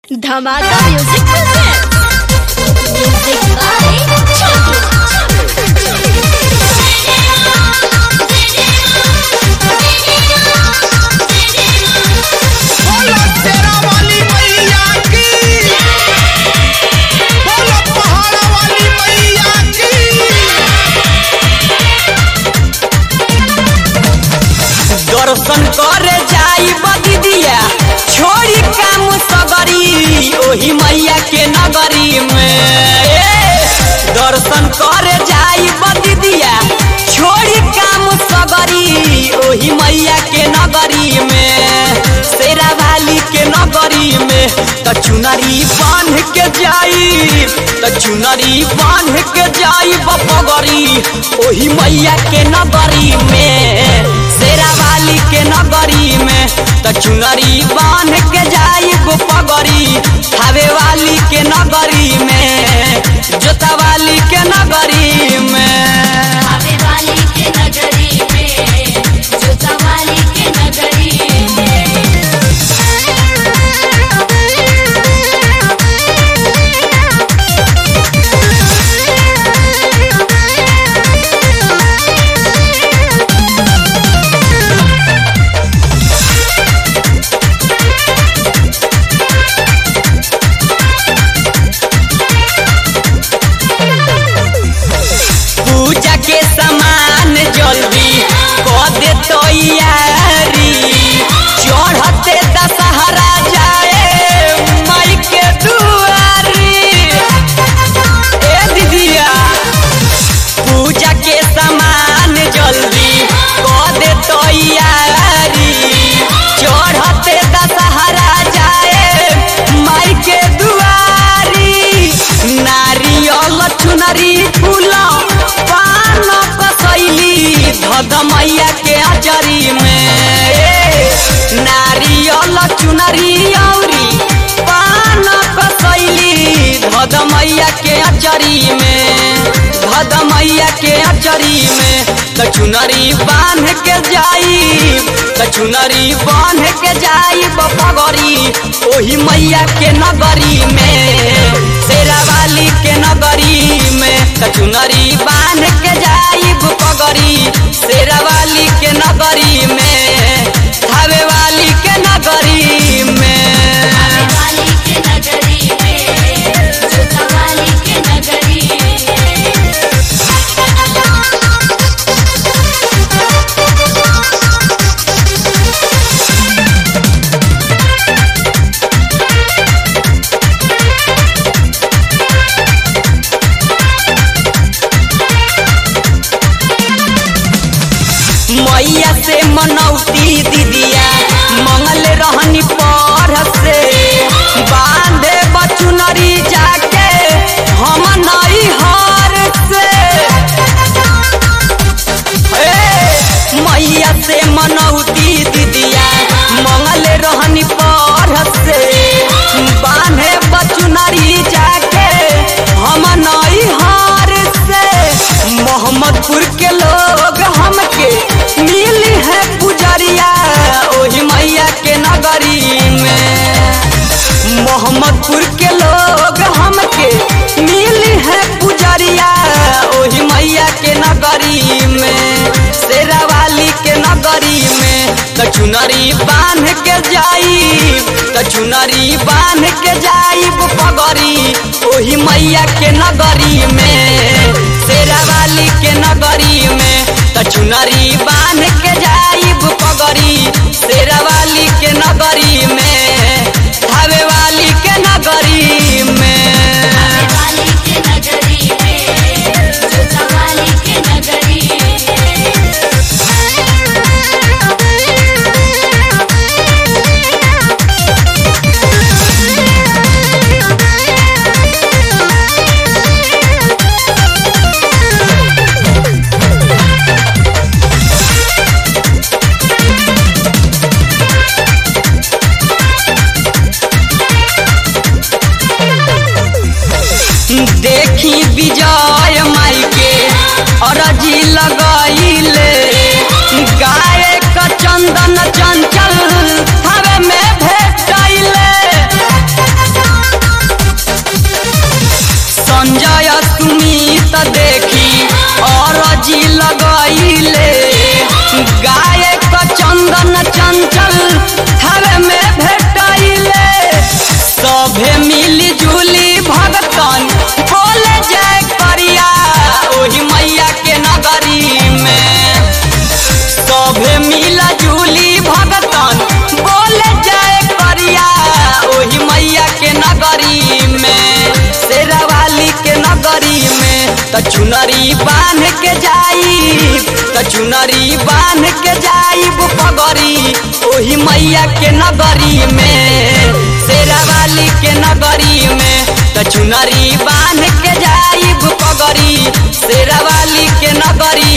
धमाका music present music by बोलो तेरा वाली मैया की बोलो पहाड़ा वाली मैया की दर्शन करे जाई बदिदिया छोड़ी काम सगरी ओही मैया के नगरी में ए, दर्शन करे जाई बदिदिया छोड़ी काम सगरी ओही मैया के नगरी में शेरा वाली के नगरी में त चुनरी बांध के जाई त चुनरी बांध के जाई बपगरी ओही मैया के नगरी में शेरा वाली के नगरी में त चुनरी बांध के जाई गोपगरी खावे वाली के नगरी में जोता वाली के नगरी में आवे वाली के नगरी में जोता वाली के नगरी में पूजा के सामान जल्दी कर दे तैयारी चढ़ते दशहरा जाए माई के दुआरी ए दीदिया पूजा के सामान जल्दी कर दे तैयारी चढ़ते दशहरा जाए माई के दुआरी नारियल चुनरी फूल पान कसैली धद मैया के अचरी में ए, नारियल चुनरी औरी पान कसैली धद मैया के अचरी में धद मैया के अचरी में त चुनरी बांध के जाई त चुनरी बांध के जाई बपगरी ओही मैया के नगरी में शेरा वाली के नगरी में त चुनरी बांध के जाई बपगरी शेरा वाली के नगरी में धावे वाली के नगरी में आवे वाली के नगरी में जोता वाली के नगरी में मैया से मनौती दीदिया मंगल रहनी पर से बांधे बचुनरी जाके हम नई हार से ए, मैया से मनौती दीदिया मंगल रहनी पर से बांधे बचुनरी जाके हम नई हार से मोहम्मदपुर के लोग हमके मिली है पुजरिया ओही मैया के नगरी में मोहम्मदपुर के लोग हमके मिली है पुजरिया ओही मैया के नगरी में शेरा वाली के नगरी में त चुनरी बांध के जाई त चुनरी बांध के जाई पगरी ओही मैया के नगरी में शेरा वाली के नगरी में त चुनरी बांध के जाई पगरी शेरा वाली के नगरी में धावे वाली के नगरी में आवे वाली के नगरी में जोता वाली के नगरी में देखी विजय माई के अरजी लगैले गाय का चंदन चंचल हवे में भेटैले नगरी में शेरावाली के नगरी में त चुनरी बांध के जाई त चुनरी बांध के जाइब पगरी ओही मैया के नगरी में शेरावाली के नगरी में त चुनरी बांध के जाइब पगरी शेरावाली के नगरी